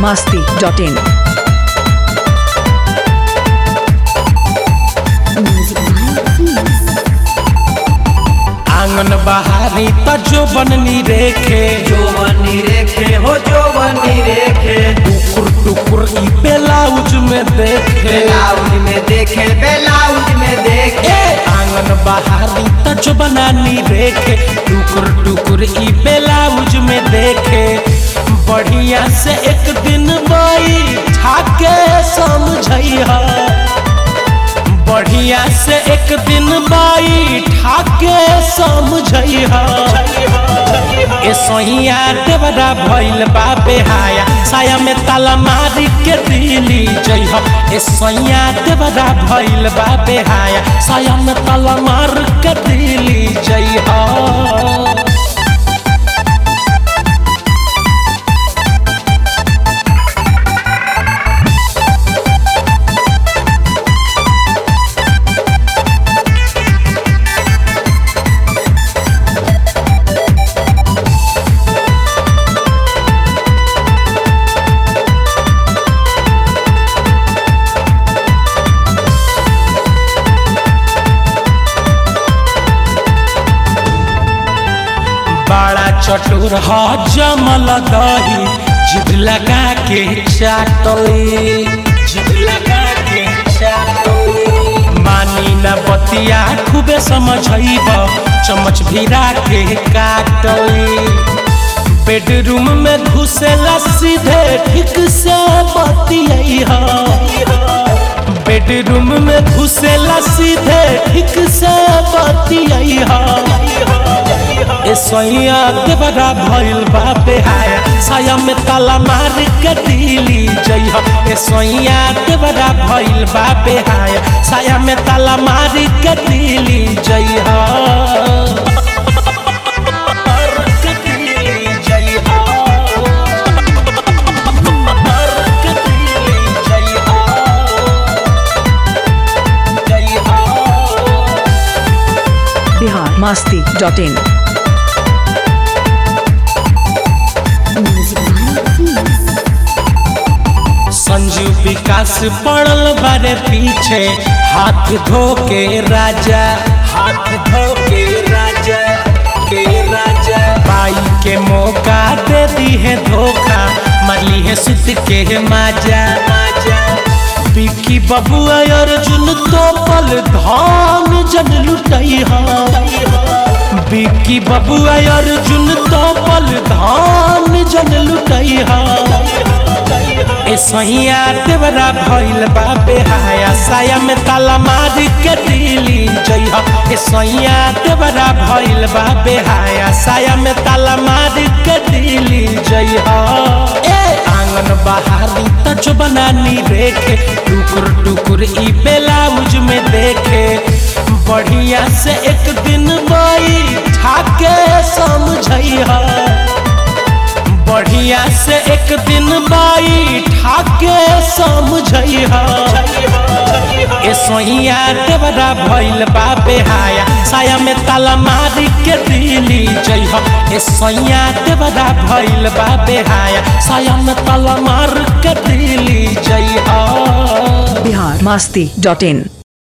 masti.in. Music by Please. आंगन बहारी त जो बननी रेखे जोवनी रेखे हो जोवनी रेखे टुकुर टुकुर ई ब्लाउज में देखे बेलाउज में देखे बेलाउज में देखे ए आंगन बहारी त जो बनानी रेखे टुकुर टुकुर ई ब्लाउज में देखे बढ़िया से एक दिन बाई ठाके समझैहा बढ़िया से एक दिन बाई ठाके समझैहा ए सोहिया देवरा भइल बा बेहाया साया में ताला मारी के दिली जइह ए सोहिया देवरा भइल बा बेहाया साया में ताला मार के दिली जइह बड़ा चटुर ह जमल दही जिद लगा के चाटली जिद लगा के चाटली मानी न बतिया खूबे समझैब चम्मच भिरा के काटली बेडरूम में घुसेला सीधे ठीक से बतिया बेडरूम में घुसेला सीधे ठीक से बतिया ए सोइया देवरा भइल बा बेहाया साया में ताला मार के दिली जइह ए सोइया देवरा भइल बा बेहाया साया में ताला मार के दिली जइह के दिली जइह। के दिली जइह। जइह। Bihar masti.in. Music by Please. Sanju विकास पड़ल बारे पीछे हाथ धो के राजा हाथ धो के राजा के राजा बाई के मौका दे दी है धोखा मरली है सुत के माजा माजा बिकी बबुआ अर्जुन तो पल धान जन लुटई बिकी बबुआ अर्जुन तो पल धान जन लुटई ए सहिया देवरा भइल बा बेहाया साया में ताला मार के दिली जइह ए सहिया देवरा भइल बा बेहाया साया में ताला मार के दिली जइह ए आंगन बहारी त जो बनानी रेखे टुकुर टुकुर ई ब्लाउज में देखे बढ़िया से एक दिन बाई ठाके समझैहा बढ़िया से एक दिन बाई ठाके समझैहा ए सोहिया देवरा भइल बा बेहाया साया में ताला मारी के दिली जइह ए सोहिया देवरा भइल बा बेहाया साया में ताला मार के दिली जइह Bihar masti.in.